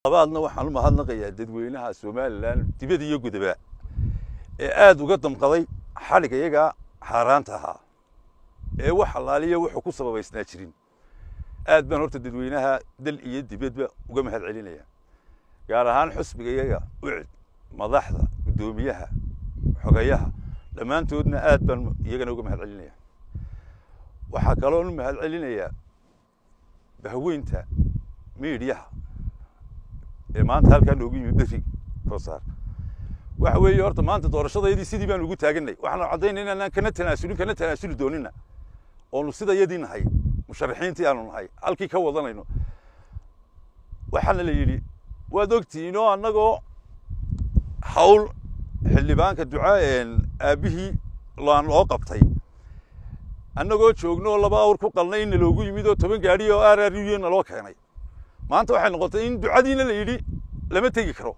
labaadna waxaan u mahadnaqayaa dadweynaha somalilan dibad iyo gudaba ee aada uga damqaday xadhig iyagaa xaaraanta ahaa ee wax allaaliya wuxuu ku sababaysnaa jirin aad baan horta dadweynaha dal iyo dibadba uga mahad celinaya gaar ahaan xusbiga iyaga ucid madaxda guddoomiyaha xogayaha dhammaantoodna aad baan iyagana uga mahad celinaya waxaa kaloon u mahad celinayaa bahweynta miidhiyaha ee maanta halkaa noogu yimid beri koosaar waxa weeye horta maanta doorashadaydii sidii baan ugu taaganay waxaanu caddaynay inaan kana tanaasulin kana tanaasuli doonina oonu sida yadii nahay musharaxiintii aanu nahay halkii ka wadanayno waxaana la yidhi waad ogtihiin oo annagoo hawl xildhibaanka duca aabbihii laan loo qabtay annagoo joogno oo laba awr ku qalnay inna loogu yimid oo toban gaadhi oo r r u na loo keenay maanta waxay noqotay in ducadiina la yidhi lama tegi karo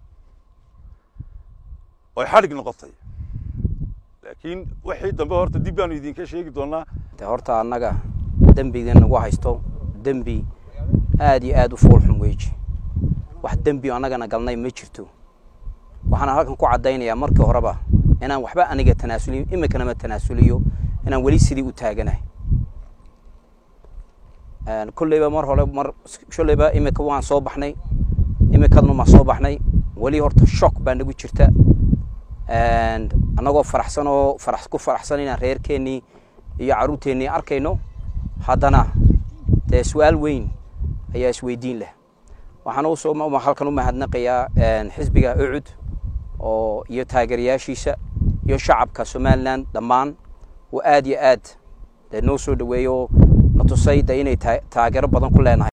oy xadhig noqotay laakiin wixii dambe horta dib baanu idinka sheegi doonaa de horta annaga dembiga nagu haysto dembi aad iyo aad u foolxun weeji wax dembi annagana galnay ma jirto waxaana halkan ku caddaynayaa markii horeba inaan waxba aniga tanaasuliyo iminkana tanaasuliyo inaan weli sidii u taaganahay kolleyba mar hore mar shaleyba iminka waan soo baxnay iminkadna maan soo baxnay weli horta shock baa nagu jirta annagoo faraxsan oo farax ku faraxsan inaan reerkeennii iyo carruurteennii arkayno haddana dee su-aal weyn ayaa isweydiin leh waxaan usoo halkan u mahadnaqayaa xisbiga ucud oo iyo taageerayaashiisa iyo shacabka somalilan dhammaan oo aad iyo aad dee noo soo dhaweeyo na tusay de inay taageero badan ku leenahay